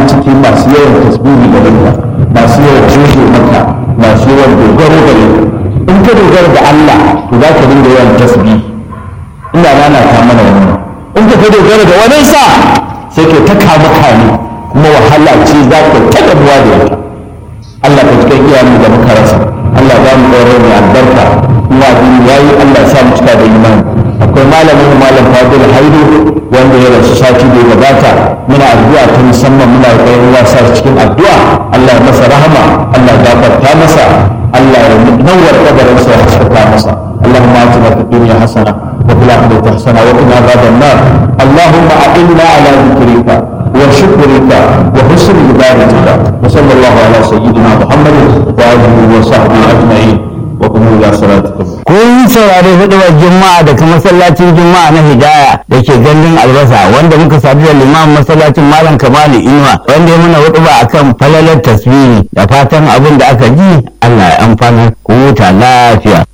cikin masu yawan tasbihi da ranka masu yawan jojo maka masu yawan dogaro gare ka in ka dogara da Allah to za ka dinga yawan tasbihi ina rana ta mana wannan in ka ka dogara da wani sa sai ka ta kama kame kuma wahala ce za ka ta gabuwa da ita Allah ka cikin iyayen da muka rasa Allah ba mu ɗaure mai albarka kuma abin yayi Allah ya sa mu cika da imani akwai malamin malam Fadil Haidu wanda ya rasu sati da ya gabata muna addu'a ta musamman muna da kai wasa cikin addu'a Allah ya masa rahama Allah ya gafarta masa Allah ya nawar kabarinsa ya haskaka masa اللهم آتنا في الدنيا حسنة وفي الآخرة حسنة وقنا عذاب النار اللهم أعنا على ذكرك وشكرك وحسن عبادتك وصلى الله على سيدنا محمد وآله وصحبه أجمعين وقوموا إلى صلاتكم kun saurari hudubar juma'a daga masallacin juma'a na hidaya da ke gandun albasa wanda muka sadu da limamin masallacin malam kamalu inuwa wanda ya mana huduba akan falalar tasbihi da fatan abin da aka ji allah ya amfana ku huta lafiya